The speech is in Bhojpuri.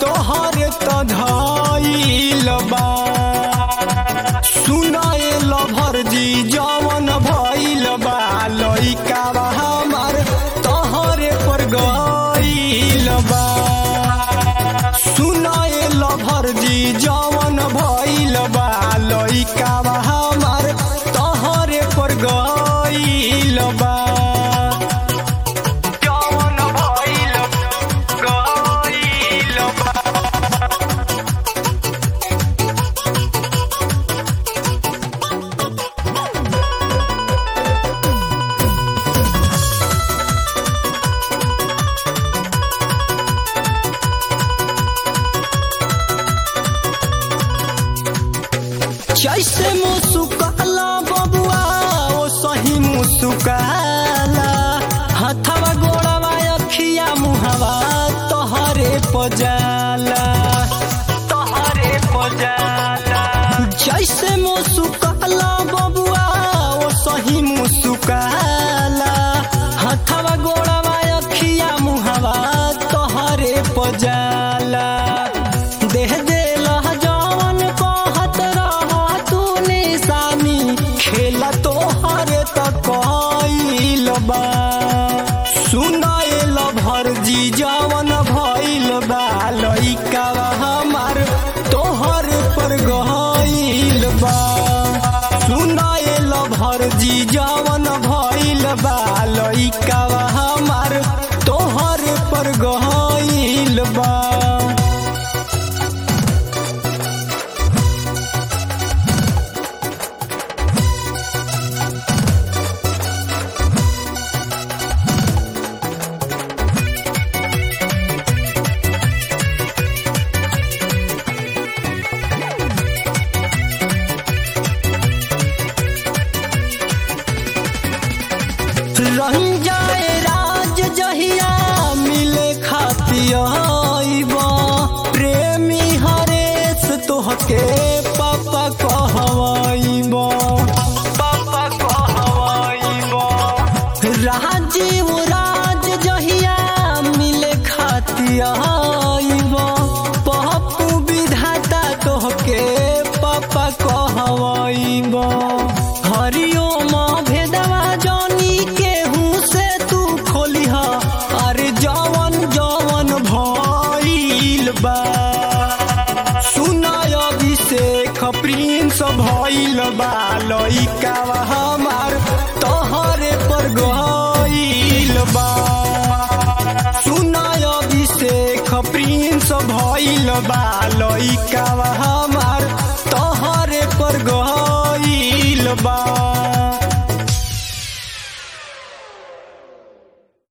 तोहरे त धइल बा सुनाए लभर जी जवन भइल बा लइका बा हमार तोहरे पर गइल बा सुनाए लभर जी जवन भइल बा लइका बा हमार तोहरे पर गइल बा जवन भइल गइल बा जैसे मुसुकाला बबुआ ओ सही मुसुकाला हथवा गोड़वा अखिया मुहवा तोहरे पजाला तोहरे पजाला जैसे मुसुकाला बबुआ ओ सही मुसुकाला हथवा गोड़वा अखिया मुहवा तोहरे पजाला देह देला जवन कहत रह तू निशानी खेला तोहर त कइल बा सुनाएल भर जी जवन भइल बा लइका हमार तोहर पर गइल बा सुनाएल भर जी जवन भइल बा लइका हमार तोहर पर गइल बा रही जाए राज जहिया मिले खातियाइब प्रेमी हरेश तोहके पापा कहवाइब पापा कहवाइब राजीव राज जहिया मिले खातियाइब पप्पू विधाता तोहके पापा कहवाइब हरिओम भेदवा जानी केहू से तू खोलिह अरे जवन जवन भइल बा सुनाय अभिषेक प्रिंस भइल बा लइका हमार तोहरे पर गइल बा सुनाय अभिषेक प्रिंस भइल बा लइका हमार तोहरे पर गइल बा